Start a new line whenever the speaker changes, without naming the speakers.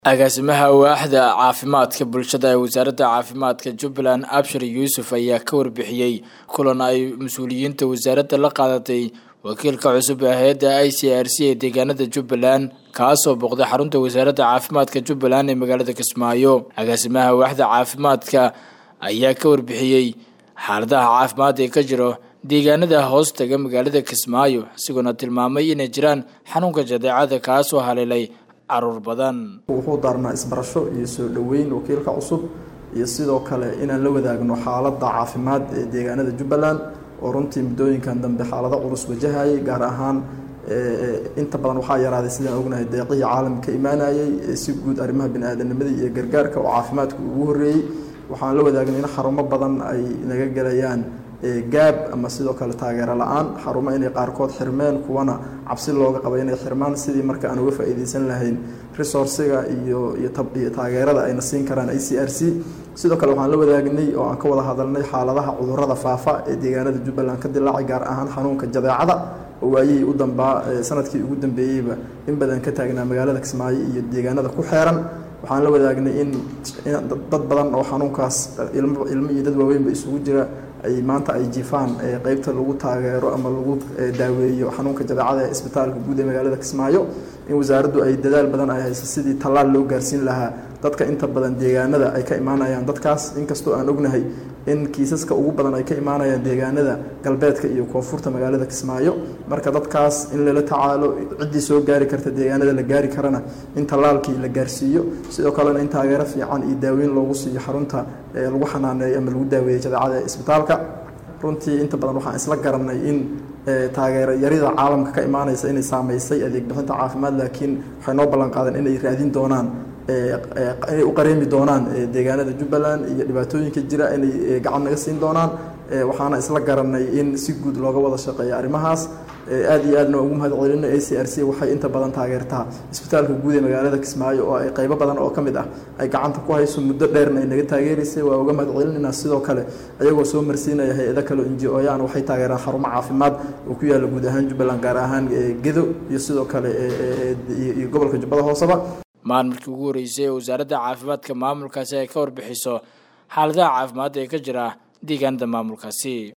agaasimaha waaxda caafimaadka bulshada ee wasaaradda caafimaadka jubbaland abshir yuusuf ayaa ka warbixiyey kulan ay mas-uuliyiinta wasaaradda la qaadatay wakiilka cusub ee hay-adda i c r c ee deegaanada jubbaland kaasoo booqday xarunta wasaaradda caafimaadka jubbaland ee magaalada kismaayo agaasimaha waaxda caafimaadka ayaa ka warbixiyey xaaladaha caafimaad ee ka jiro deegaanada hoos taga magaalada kismaayo isagoona tilmaamay inay jiraan xanuunka jadeecada kaasoo haleelay caruur badan
wuxuu daarnaa isbarasho iyo soo dhoweyn wakiilka cusub iyo sidoo kale inaan la wadaagno xaaladda caafimaad ee deegaanada jubbaland oo runtii muddooyinkan dambe xaalado culus wajahayay gaar ahaan inta badan waxaa yaraaday sidaan ognahay deeqihii caalamka ka imaanayay si guud arrimaha bini-aadamnimadii iyo gargaarka oo caafimaadka ugu horreeyey waxaan la wadaagnay in xarumo badan ay naga gelayaan gaab ama sidoo kale taageero la-aan xarumo inay qaarkood xirmeen kuwana cabsi looga qaba inay xirmaan sidii marka aan uga faa'iideysan lahayn resourciga iyo iyo taageerada ayna siin karaan i c r c sidoo kale waxaan la wadaagnay oo aan ka wada hadalnay xaaladaha cudurrada faafa ee deegaanada jubbaland ka dilaacay gaar ahaan xanuunka jadeecada oo waayihii u dambaa sanadkii ugu dambeeyeyba in badan ka taagnaa magaalada kismaayo iyo deegaanada ku xeeran waxaan la wadaagnay in dad badan oo xanuunkaas ilmo iyo dad waaweynba isugu jira ay maanta ay jifaan qeybta lagu taageero ama lagu daaweeyo xanuunka jadeecada ee isbitaalka guud ee magaalada kismaayo in wasaaraddu ay dadaal badan ay hayso sidii tallaal loo gaarsiin lahaa dadka inta badan deegaanada ay ka imaanayaan dadkaas inkastoo aan ognahay in kiisaska ugu badan ay ka imaanayaan deegaanada galbeedka iyo koonfurta magaalada kismaayo marka dadkaas in lala tacaalo ciddii soo gaari karta deegaanada la gaari karana in tallaalkii la gaarsiiyo sidoo kalena in taageero fiican iyo daaweyn loogu siiyo xarunta lagu xanaaneeyo ama lagu daaweeyo jadeecada ee isbitaalka runtii inta badan waxaan isla garanay in taageero yarida caalamka ka imaanaysa inay saameysay adeeg bixinta caafimaad laakiin waxay noo ballan qaadeen inay raadin doonaan inay u qareemi doonaan deegaanada jubbaland iyo dhibaatooyinka jira inay gacan naga siin doonaan waxaana isla garanay in si guud looga wada shaqeeyo arrimahaas aad iyo aadna ugu mahad celina a c r c waxay inta badan taageertaa isbitaalka guud ee magaalada kismaayo oo ay qaybo badan oo ka mid ah ay gacanta ku hayso muddo dheerna ay naga taageeraysay waa uga mahad celinayna sidoo kale ayagoo soo marsiinaya hay-ado kale n j o yaan waxay taageeraan xarumo caafimaad oo ku yaalla guud ahaan jubbaland gaar ahaan gedo iyo sidoo kale iyo gobolka jubbada hooseba
maalmarkii ugu horreysay ee wasaaradda caafimaadka maamulkaasi ay ka warbixiso xaaladaha caafimaad ee ka jira deegaanada maamulkaasi